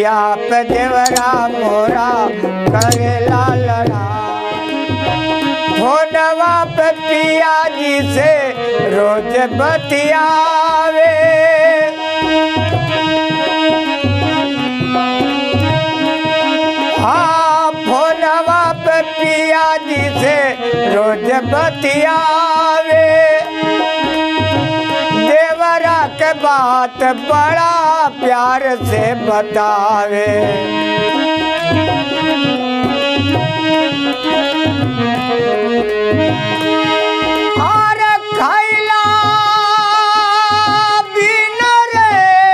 जिया पे देवरा मोरा करेला लड़ाई फोनवा पे पिया जी से रोज बतियावे हाँ फोनवा पे पिया जी से रोज बतियावे देवरा के बात बड़ा प्यार से बतावे और खैला बिन रे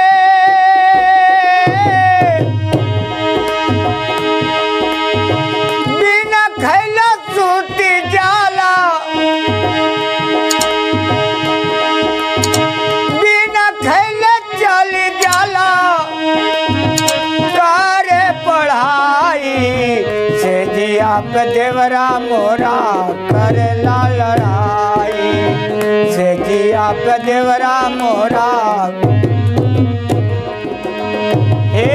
बिन खैला सूती जाला बिन खैले चली जाला करे पढ़ाई से जिया पे देवरा मोरा करेला लड़ाई से जिया पे देवरा मोरा हे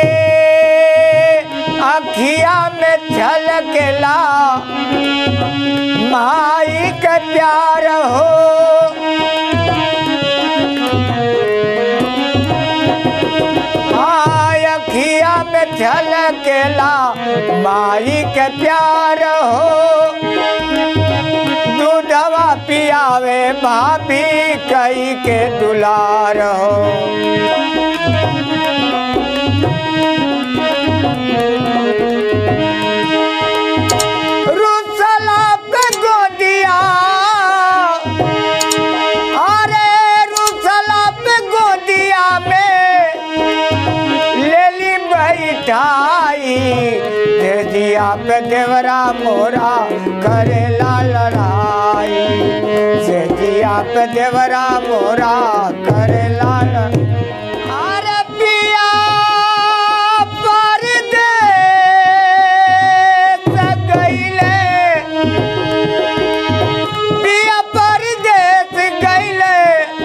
अखिया में झलकेला माई के प्यार हो आय अखिया में झलकेला माई के प्यार हो दूधवा पियावे भाभी कई के दुलार हो रुसला पे गोदिया अरे रुसला पे गोदिया में लेली बैठाई दे दिया पे देवरा मोरा करेला लड़ाई से दिया पे देवरा मोरा करेला लड़ाई अरे पिया परदेस गइले पिया परदेस गइले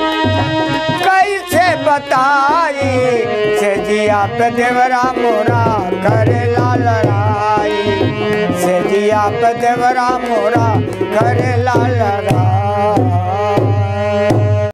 कैसे बताई से जिया पे देवरा मोरा करेला लड़ाई से जिया पे देवरा मोरा करेला लड़ाई